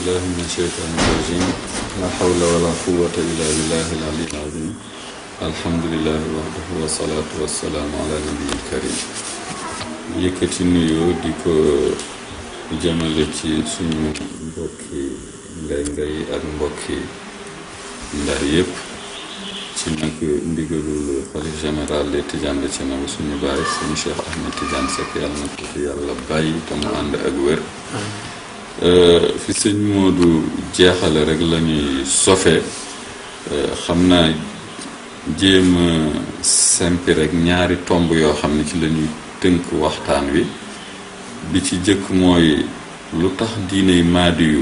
بالله من الشيطان الرجيم لا حول ولا قوة إلا بالله العلي العظيم الحمد لله وحده والصلاة والسلام على نبي الكريم yëkkati nuyoo di ko jëmale ci suñu mbokki ngay ngay ak mbokki ndar yépp ci nag ndigalul xalif général de Tidiane de Thiénaba suñu baay suñu Cheikh Ahmed Tidiane Seck yàlla na ko fi yàlla bàyyi te mu ànd ak wér fi sëñ Modou jeexale rek la ñuy sofe xam naa jéem a sempi rek ñaari tomb yoo xam ne ci la ñuy tënk waxtaan wi bi ci jëkk mooy lu tax diiney maadi yu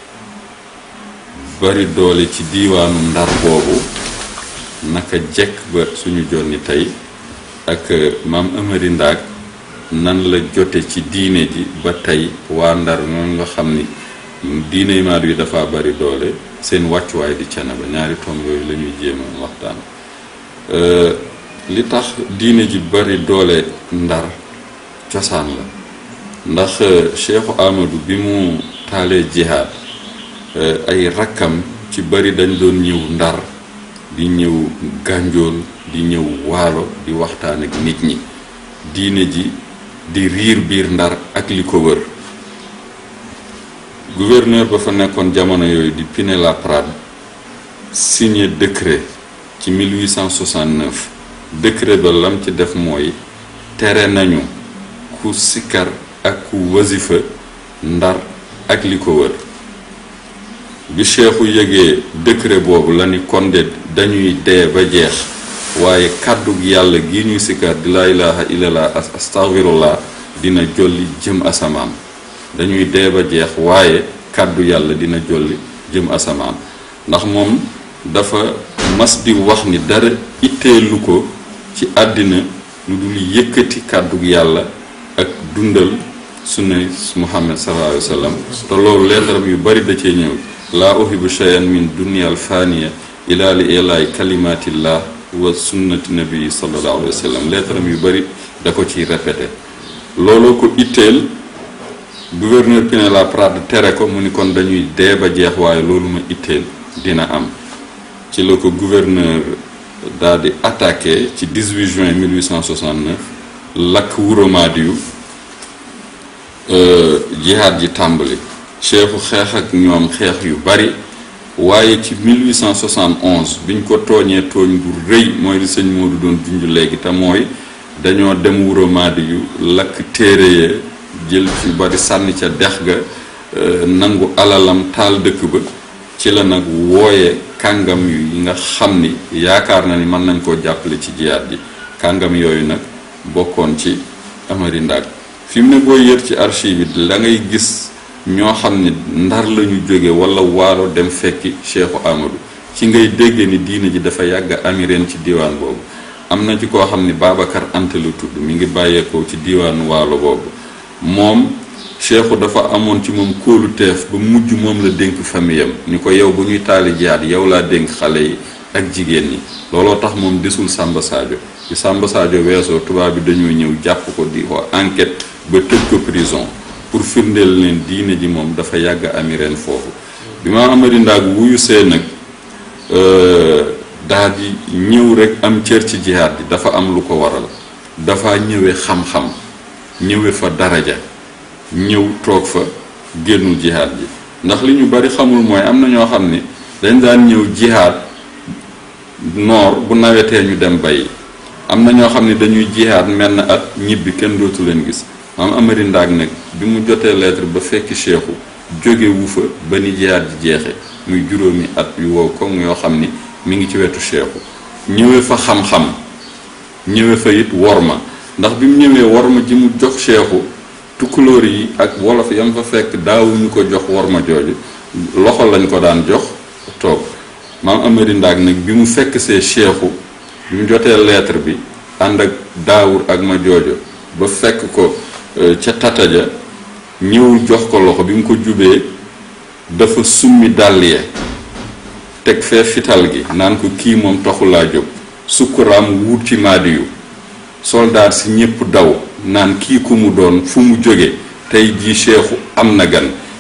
bari doole ci diiwaanu ndar boobu naka jekk ba suñu jonni tey ak maam Amari Ndaak nan la jote ci diine ji ba tey waa ndar ñooñu nga xam ni diiney maadi yu dafa bari doole seen wàccuwaay di Thiénaba ñaari tomb yooyu la ñuy jéem a waxtaan li tax diine ji bari doole ndar cosaan la ndax Cheikhu Amadou bi mu taalee jihaad ay rakkam ci bari dañ doon ñëw ndar di ñëw gànjool di ñëw waalo di waxtaan ak nit ñi diine ji di riir biir ndar ak li ko wër gouverneur ba fa nekkoon jamono yooyu di Pinet-Laprade signé décret ci 1869 décret ba lam ci def mooy tere nañu ku sikkar ak ku wasifa ndar ak li ko wër bi cheikhu yëgee décret boobu la ni kon de dañuy dee ba jeex waaye kàddug yàlla gi ñuy sikkar di laa ilaha illallah astaghfirullah dina jolli jëm asamaan dañuy dee ba jeex waaye kàddu yàlla dina jolli jëm asamaan ndax moom dafa mas di wax ni dara itteelu ko ci àddina lu dul yëkkati kàddug yàlla ak dundal sunna muhammad sallallahu alayhi wa sallam te loolu leetaram yu bari da cee ñëw laa uhibu shay'an min dunyal faniya ila li ilaay kalimatillah wa sunnati nabi sallallahu alayhi wa sallam leetaram yu bari da ko ciy répété looloo ko itteel gouverneur Pinet-Laprade tere ko mu ni kon dañuy dee ba jeex waaye loolu ma itteel dina am ci la ko gouverneur daal di attaqué ci 18 juin 1869 lakk Wuro Maadiyu jihaad ji tàmbali cheikhu xeex ak ñoom xeex yu bari waaye ci 1871 biñ ko tooñee tooñ bu rëy mooy li sëñ Modou doon junj léegi te mooy dañoo dem Wuro Maadiyu lakk téere ya jël ci bari sànni ca dex ga nangu alalam taal dëkk ba ci la nag wooye kàngam yi nga xam ni yaakaar na ni mën nañ koo jàppale ci jiyaat ji kàngam yooyu nag bokkoon ci Amari Ndaak fi mu ne boo yër ci archive yi la ngay gis ñoo xam ni ndar la ñu jóge wala waalo dem fekki Cheikhu Amadou ci ngay dégge ni diine ji dafa yàgg amireen ci diiwaan boobu am na ci koo xam ni Babacar Anta la tudd mi ngi bàyyeekoo ci diiwaanu waalo boobu moom cheikhu dafa amoon ci moom kóolu teef ba mujj moom la dénk famiyam ni ko yow bu ñuy taali jihaad yow laa dénk xale yi ak jigéen ñi looloo tax moom desul Samba Sadio ci Samba Sadio weesoo tubaab bi dañoo ñëw jàpp ko di ko enquête ba tëj ko prison pour firndeel leen diine ji moom dafa yàgg ami ren foofu bi ma amari ndaag wuyu see nag daa di ñëw rek am cër ci jihaad ji dafa am lu ko waral dafa ñëwee xam-xam ñëwee fa daraja ñëw toog fa génnul jihaad ji ndax li ñu bari xamul mooy am na ñoo xam ni dañ daan ñëw jihaad noor bu nawetee ñu dem bay am na ñoo xam ne dañuy jihaad menn at ñibbi kenn dootu leen gis maam Amari Ndaag nag bi mu jotee lettre ba fekki cheikhu jóge wu fa ba ni jihaad ji jeexe muy juróomi at yu wow comme yoo xam ni mi ngi ci wetu cheikhu ñëwee fa xam-xam ñëwee fa it worma ndax bi mu ñëwee worma ji mu jox cheikhu tukkulóor yi ak wolof yam fa fekk daawuñu ko jox worma jooju loxo lañ ko daan jox toog maam Amari Ndaag nag bi mu fekk see cheikhu bi mu jotee lettre bi ànd ak daawur ak ma joojo ba fekk ko ca tataja ñëwul jox ko loxo bi mu ko jubee dafa summi dàll ye teg fee fital gi naan ko kii moom taxulaa jóg sukkuraam wut ci maadiyu soldaar si ñépp daw naan kii ku mu doon fu mu jóge tey jii cheikhu am na gan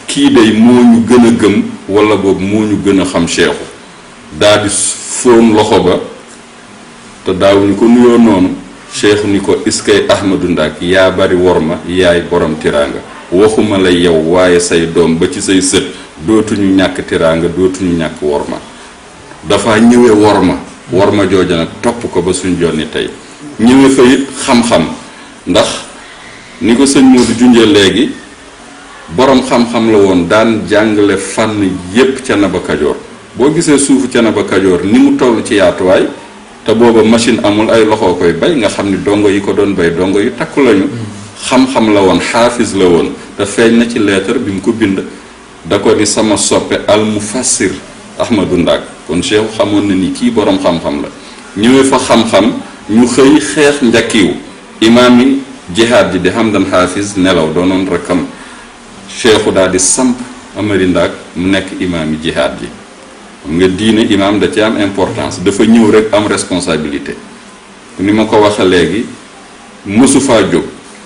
kii day moo ñu gën a gëm wala boog moo ñu gën a xam cheikhu daal di fóon loxo ba te daawuñu ko nuyoo noonu cheikhu ni ko iskay ahmadu ndak yaa bari worma yaay borom tiraanga waxuma la yow waaye say doom ba ci say sët dootuñu ñàkk tiraanga dootuñu ñàkk worma dafa ñëwe worma worma jooja nag topp ko ba suñ jonni tey ñëwe fa it xam-xam ndax ni ko sëñ Modou junjee léegi borom xam-xam la woon daan jàngale fànn yépp ca Naba Kajoor boo gisee suufu ca Naba Kajoor ni mu toll ci yaatuwaay te booba machine amul ay loxoo koy bay nga xam ni dongo yi ko doon bay dongo yu takku lañu xam-xam la woon xaafis la woon te feeñ na ci lettre bi mu ko bind da ko ni sama soppe al mufassir Ahmadou Ndak kon Cheikh xamoon na ni kii borom xam-xam la ñëwee fa xam-xam ñu xëy xeex njakkiw imaam yi jihaad ji di Hamdan xaafis nelaw doonoon rakkam Cheikhu daal di samp Amari Ndak mu nekk imaam yi jihaad ji xam nga diine imaam da ci am importance dafa ñëw rek am responsabilité ni ma ko waxe léegi mësu faa jóg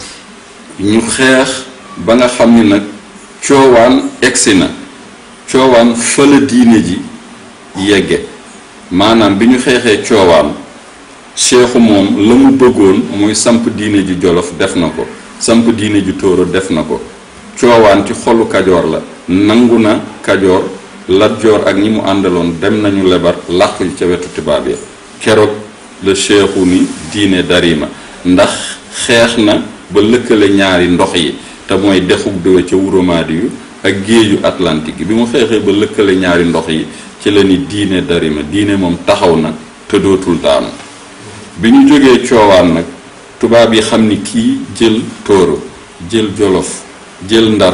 ñu xeex ba nga xam ni nag coowaan egsi na coowaan fa la diine ji yegge maanaam bi ñu xeexee coowaan cheikhu moom la mu bëggoon mooy samp diine ji jolof def na ko samp diine ji tóoro def na ko coowaan ci xolu kajoor la nangu na kajoor Lat Joor ak ñi mu àndaloon dem nañu lebar làqu ca wetu tubaab ya keroog la cheikhu ni diine darima ndax xeex na ba lëkkale ñaari ndox yi te mooy dexug dëwe ca wuromaadi yu ak géeju atlantique bi mu xeexee ba lëkkale ñaari ndox yi ci la ni diine darima diine moom taxaw na te dootul daanu bi ñu jógee coowaan nag tubaab yi xam ni kii jël tóoro jël jolof jël ndar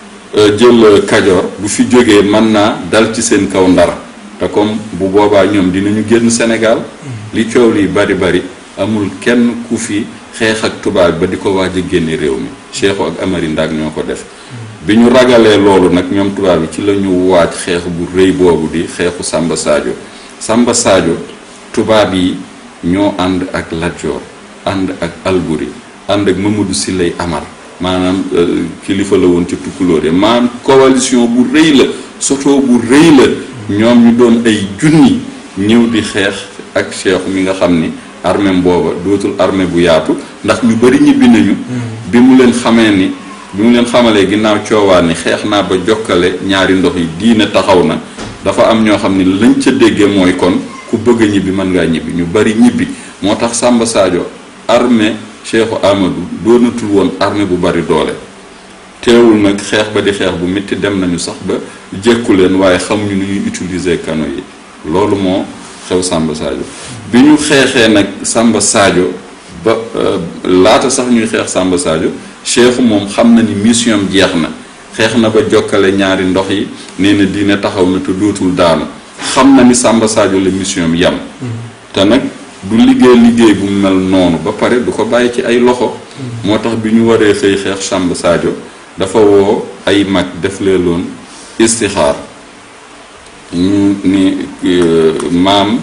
jël kajoor bu fi jógee mën naa dal ci seen kaw ndar te comme bu boobaa ñoom dinañu génn Sénégal li coow li bari bari amul kenn ku fi xeex ak tubaab ba di ko waaj a génne réew mi Cheikhu ak Amari Ndak ñoo ko def bi ñu ragalee loolu nag ñoom tubaab yi ci la ñu waaj xeex bu rëy boobu di xeexu Samba Sadio Samba Sadio tubaab yi ñoo ànd ak Lat Joor ànd ak Alburi ànd ak Mamadou Siley Amar maanaam kilifa la woon ci tukkulóore maanaam coalition bu rëy la soto bu rëy la ñoom ñu doon ay junni ñëw di xeex ak cheikh mi nga xam ni armée booba dootul armée bu yaatu ndax ñu bari ñibbi nañu bi mu leen xamee ni bi mu leen xamalee ginnaaw coowaan ni xeex naa ba jokkale ñaari ndox yi diine taxaw na dafa am ñoo xam ni lañ ca déggee mooy kon ku bëgg a ñibbi mën ngaa ñibbi ñu bari ñibbi moo tax Samba Sadio armée cheikhu Amadou doonatul woon armée bu bari doole teewul nag xeex ba di xeex bu métti dem nañu sax ba jékku leen waaye xamuñu nu ñuy utiliser kano yi loolu moo xew Samba Sadio bi ñu xeexee nag Samba Sadio ba laata sax ñuy xeex Samba Sadio cheikhu moom xam na ni mission am jeex na xeex na ba jokkale ñaari ndox yi nee na diine taxaw na te dootul daanu xam na ni Samba Sadio la mission am yam te nag du liggéey liggéey bu mel noonu ba pare du ko bàyyi ci ay loxo moo tax bi ñu waree xëy xeex Samba Sadio dafa woo ay mag def leeloon istixaar ñu ni maam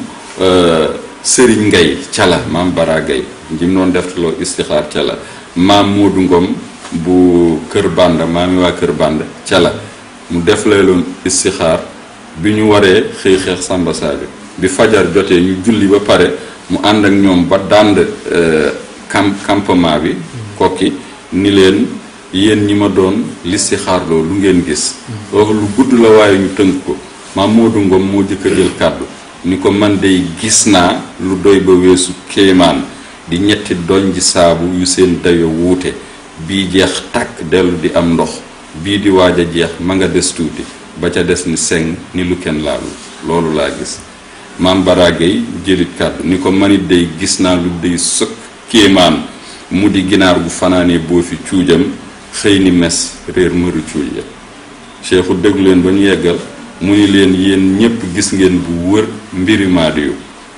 Sëriñ Ngay Cala maam Bara Gay jim doon def loo istixaar Cala maam Moodu Ngom bu Kër Banda maami waa Kër Banda Cala mu def leeloon istixaar bi ñu waree xëy xeex Samba Sadio bi fajar jotee ñu julli ba pare mu ànd ak ñoom ba dànd camp campement bi kokki ni leen yéen ñi ma doon listixaarloo lu ngeen gis wax lu gudd la waaye ñu tënk ko maam Moodu Ngom moo jëkk a jël kàddu ni ko man dey gis naa lu doy ba weesu kéemaan di ñetti doñ ji saabu yu seen dayo wuute bii jeex tàkk dellu di am ndox bii di waaj a jeex ma nga des tuuti ba ca des ni seng ni lu kenn laalu loolu laa gis maam baragay jëlit kàddu ni ko manit day gis naa lu day sëkk kéemaan mu di ginaar gu fanaanee boo fi cuujam xëy ni mes réer mëru cuuj ya cheikhu déglu leen ba ñu yeggal mu ni leen yéen ñépp gis ngeen bu wër mbiri maadiyu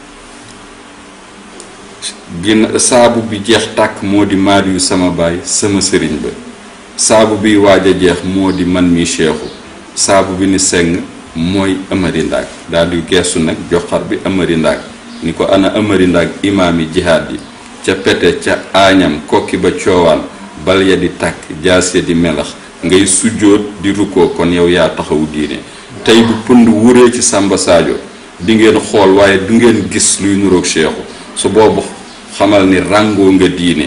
gin saabu bi jeex tàkk moo di maadiyu sama baay sama sëriñ ba saabu biy waaj a jeex moo di man mi cheikhu saabu bi ni seng mooy amari ndaag daal di geestu nag joxar bi amari ndaag ni ko ana amari ndaag imaam yi jihaad yi ca pete ca aañam kokki ba coowaan bal ya di tàkk jaas ya di melax ngay sujjóot di rukkoo kon yow yaa taxawu diine tey bu pënd wuree ci Samba Sadio di ngeen xool waaye du ngeen gis luy nuroog Cheikhou su boobu xamal ni ràngoo nga diine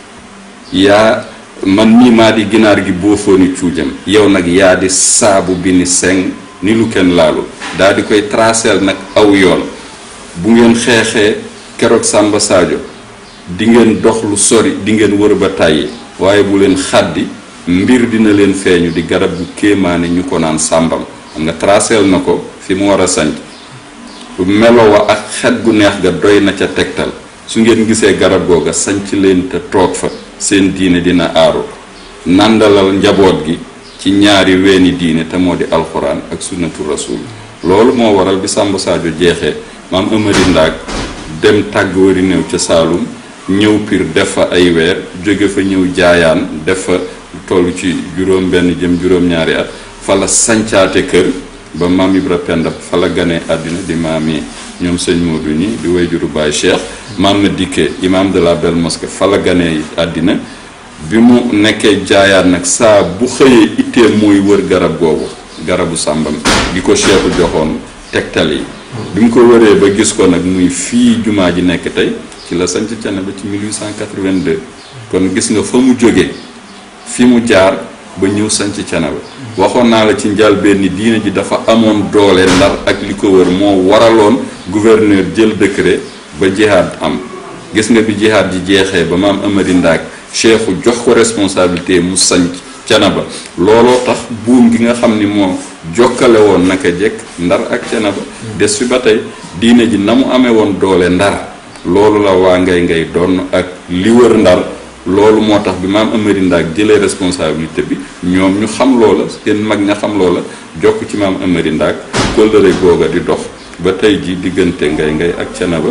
yaa man nii maa di ginaar gi boofooni cuujam yow nag yaa di saabu bi ni seng ni lu kenn laalu daa di koy traceel nag aw yoon bu ngeen xeexee keroog Samba Sadio di ngeen dox lu sori di ngeen wër ba tàyyi waaye bu leen xaddi mbir dina leen feeñu di garab gu kéemaane ñu ko naan sàmbam xam nga traceel na ko fi mu war a sanc melo wa ak xet gu neex ga doy na ca tegtal su ngeen gisee garab googa sanc leen te toog fa seen diine dina aaru nàndalal njaboot gi ci ñaari weeni diine te moo di alxuraan ak sunnatu rasul loolu moo waral bi Samba Sadio jeexee maam Amari Ndaak dem tàgg wari néew ca Saalum ñëw Pire def fa ay weer jóge fa ñëw jaayaan def fa toll ci juróom benn jëm juróom-ñaari at fa la sancaate kër ba maam Ibra Penda fa la ganee àddina di maam yi ñoom sëñ Modou ñi di wayjuru Baay Cheikh maam na dikkee imam de la Belle Mosquée fa la ganee àddina bi mu nekkee jaayaan nag saa bu xëyee ittee mooy wër garab googu garabu sàmbam gi ko Cheikhu joxoon tegtal yi bi mu ko wëree ba gis ko nag muy fii jumaa ji nekk tey ci la sanc cene ba ci 1882 kon gis nga fa mu jógee fi mu jaar ba ñëw sanc cene ba waxoon naa la ci njëlbéen ni diine ji dafa amoon doole ndar ak li ko wër moo waraloon gouverneur jël décret ba jihaad am gis nga bi jihaad ji jeexee ba maam Amari Ndaak Cheikhu jox ko responsabilité mu sanc Canaba looloo tax buum gi nga xam ni moo jokkale woon naka jekk ndar ak Canaba des fi ba tey diine ji na mu amee woon doole ndar loolu la waa ngay ngay doon ak li wër ndar loolu moo tax bi maam Amari Ndaak jëlee responsabilité bi ñoom ñu xam loola seen mag ña xam loola jokk ci maam Amari Ndaak kóllëre googa di dox ba tey ji diggante ngay ngay ak Canaba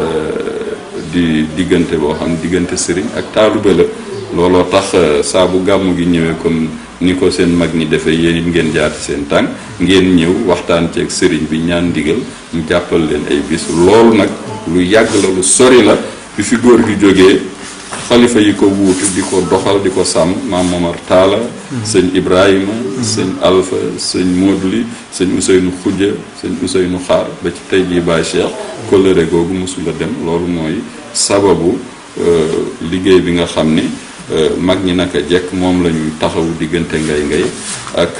di diggante boo xam diggante sëriñ ak taalube la looloo tax saa bu gàmmu gi ñëwee comme ni ko seen mag ñi defee yéen it ngeen jaar ci seen tànk ngeen ñëw waxtaan ceeg sëriñ bi ñaan ndigal mu jàppal leen ay bis loolu nag lu yàgg la lu sori la bi fi góor gi jógee xalifa yi ko wuutu di ko doxal di ko sàmm maam Momar Taala sëñ Ibrahima sëñ Alpha sëñ Moduli sëñ Ousseynou Khoudia sëñ Ousseynou Xaar ba ci tey jii Baay Cheikh kóllëre googu mosula dem loolu mooy sababu liggéey bi nga xam ni mag ñi naka jekk moom la ñuy taxawu diggante ngay ngay ak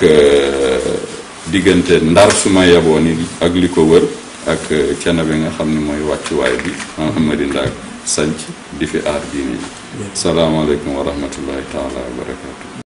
diggante ndar suma yaboo ni ak li ko wër ak cana bi nga xam ne mooy wàccuwaay bi maam Amari Ndaak sanc di fi aar diine yi salaamaaleykum wa rahmatullahi taala wa barakatu